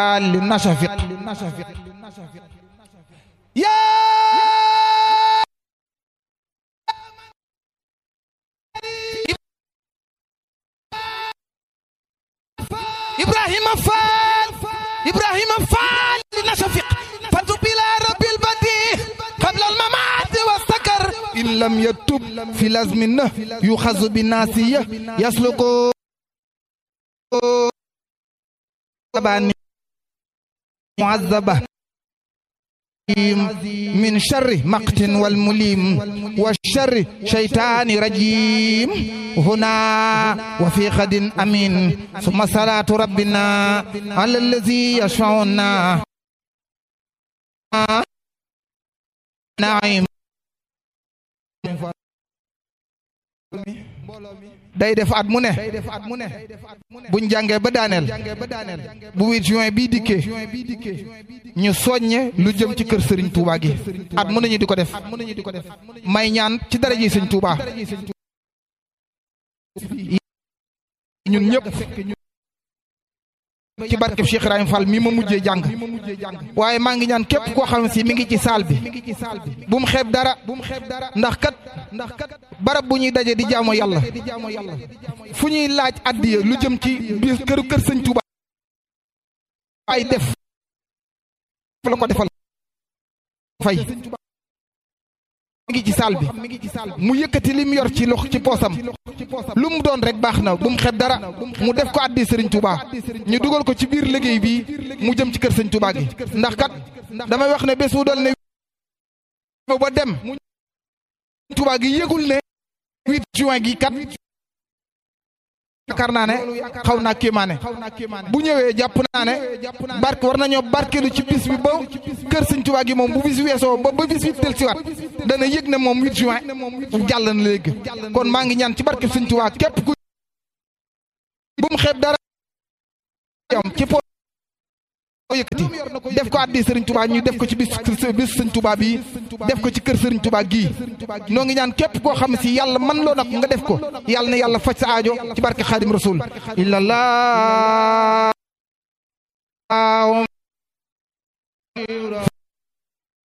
لنشفق يا إبراهيم فال إبراهيم فال لنشفق فتب إلى رب البديع قبل الممات والسكر إن لم يتب في لازمنه يخذ بالناسية يسلك معذبة من شر مقت والمليم والشر شيطان رجيم هنا وفي غد أمين ثم صلاة ربنا على الذي يشفعنا نعيم day def at mu ne buñ jàngee ba daaneel bu 8 juin bii dikkee ñu soññe lu jëm ci kër Serigne Touba gi at mu ne ñu di ko def may ñaan ci dara ji Serigne Touba ñun ñëpp ci barkeb Cheikh Ibrahim Fall mi ma mujjee jàng waaye maa ngi ñaan képp koo xam si mi ngi ci saal bi bu mu xeeb dara ndax kat barab bu ñuy daje di jaamu yàlla fu ñuy laaj addiya lu jëm ci biir këru kër sëñ Touba ay def la ko defal fay mi ngi ci saal bi mu yëkkati li mu yor ci lox ci poosam lu mu doon rek baax na bu mu xeeb dara mu def ko addi sëriñ Touba ñu dugal ko ci biir liggéey bi mu jëm ci kër sëñ Touba gi ndax kat damay wax ne bés bu dal ne ba dem Touba gi yëgul ne 8 juin gi kat yaakaar naa ne xaw naa kéemaane bu ñëwee jàpp naa ne barke war nañoo barkeelu ci bis bi ba kër sëñ Touba gi moom bu bis weesoo ba ba bis bi del siwaat dana yëg ne moom 8 juin jàll na léegi kon maa ngi ñaan ci barke sëñ Touba képp ku bu mu xeeb dara am ci po yëkkati def ko addi sëriñ Touba ñu def ko ci bis bis sëñ Touba bi def ko ci kër sëriñ Touba gii noo ngi ñaan képp koo xam si yàlla man loo nag nga def ko yàlla na yàlla faj sa aajo ci barke xaadim rasul illallah